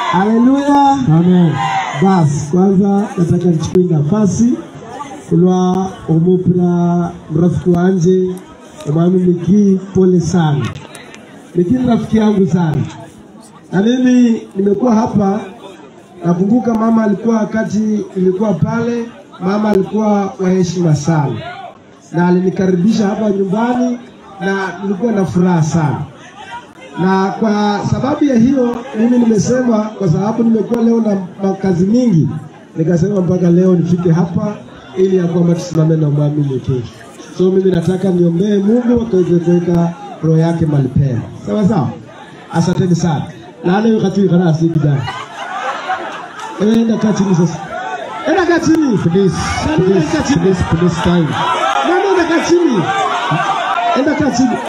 Haleluya. Amen. Basi kwanza nataka nichukue nafasi kulwa omupira mrafiki wanje omwami Miki, pole sana. Miki ni rafiki yangu sana, na mimi nimekuwa hapa. Nakumbuka mama alikuwa wakati nilikuwa pale, mama alikuwa wa heshima sana, na alinikaribisha hapa nyumbani na nilikuwa na furaha sana na kwa sababu ya hiyo mimi nimesema, kwa sababu nimekuwa leo na makazi mingi, nikasema mpaka leo nifike hapa ili ya kwamba tusimame na mwami Miki. So mimi nataka niombee Mungu akaweze kuweka roho yake mahali pema, sawa sawa. Asanteni sana. Laana hiyo kati kana asi kijana. Ewe enda kaa chini sasa. Enda kaa chini. Please, Nani enda kaa please, chini? please, please time. Nani enda kaa chini? Enda kaa chini.